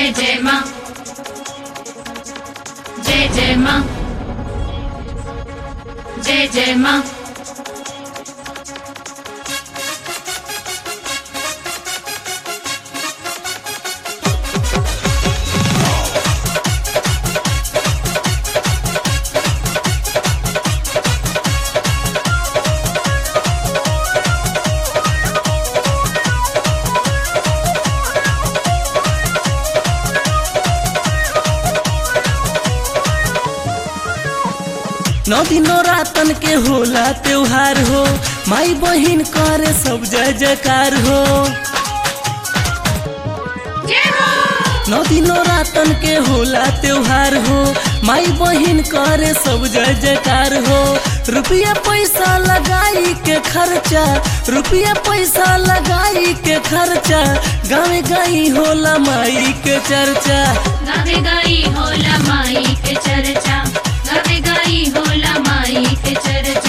जय जय माँ जय जय माँ जय जय माँ नौ दिनों रातन के होला त्योहार हो माई बहिन करे सब जय जयकार हो जय हो नौ दिनों रातन के होला त्योहार हो माई बहिन करे सब जय जयकार हो रुपया पैसा लगाई के खर्चा रुपया पैसा लगाई के खर्चा गाँव गई होला माई के चर्चा गावे गाई होला माई के चर्चा गावे गाई होला माई के चर्चा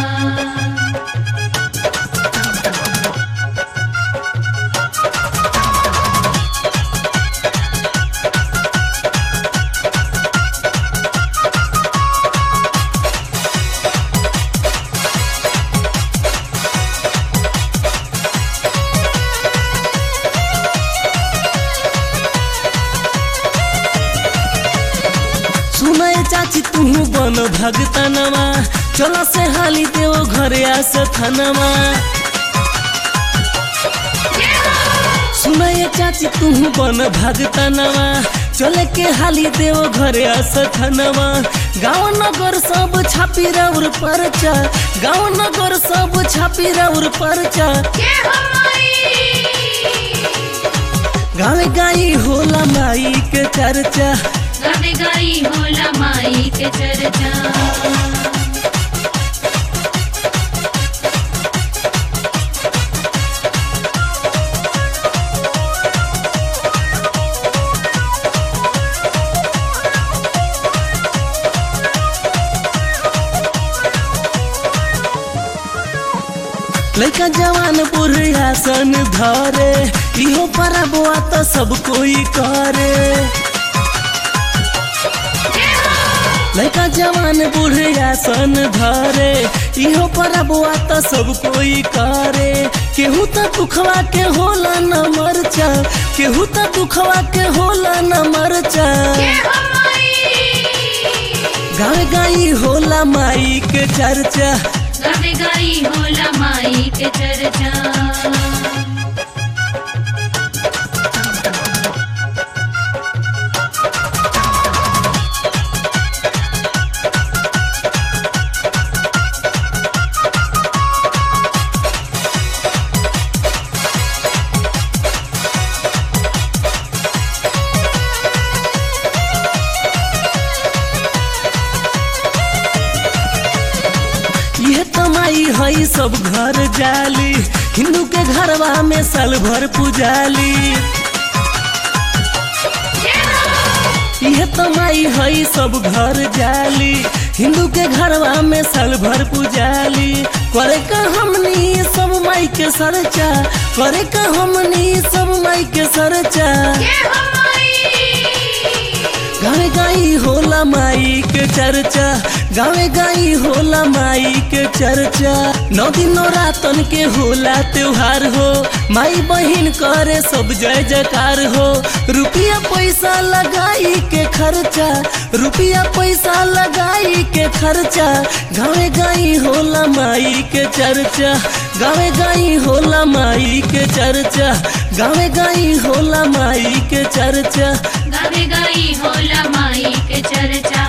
सुनय चाची तू बन भगतनवा चलो से हाली देव घरे आस थनवा सुनय चाची तू बन भगतनवा चले के हाली देव घरे आस थनवा गाँव नगर सब छापी रौर परचा गाँव नगर सब छापी रौर परचा जय हो माई गाँव गाई होला माई के चर्चा गावे गाई होला माई के चर्चा लड़का जवान बुढ़िया सन धरे इहो पर बुआ तो सब कोई करे लड़का जवान बुढ़िया सन धरे इहो पर बुआ तो सब कोई करे केहू तो दुखवा के होला न मरचा केहू तो दुखवा के होला न मरचा जय हो माई गाँव गाई होला माई के चर्चा गावे गाई होला माई के चर्चा यह तमाई हई सब घर जाली हिंदू के घरवा में साल भर पुजाली यह तमाई हई सब घर जाली हिंदू के घरवा में साल भर पुजाली करे का हमनी सब माई के सरचा करे का हमनी सब माई के सरचा जय हो माई गावे गाई होला माई के चर्चा गावे गाई होला माई के चर्चा नौ दिनों रातन के होला त्योहार हो माई बहिन करे सब जय जयकार हो रुपया पैसा लगाई के खर्चा रुपया पैसा लगाई के खर्चा गावे गाई होला माई के चर्चा गावे गाई होला माई के चर्चा गावे गाई होला माई के चर्चा गावे गाई होला माई के चर्चा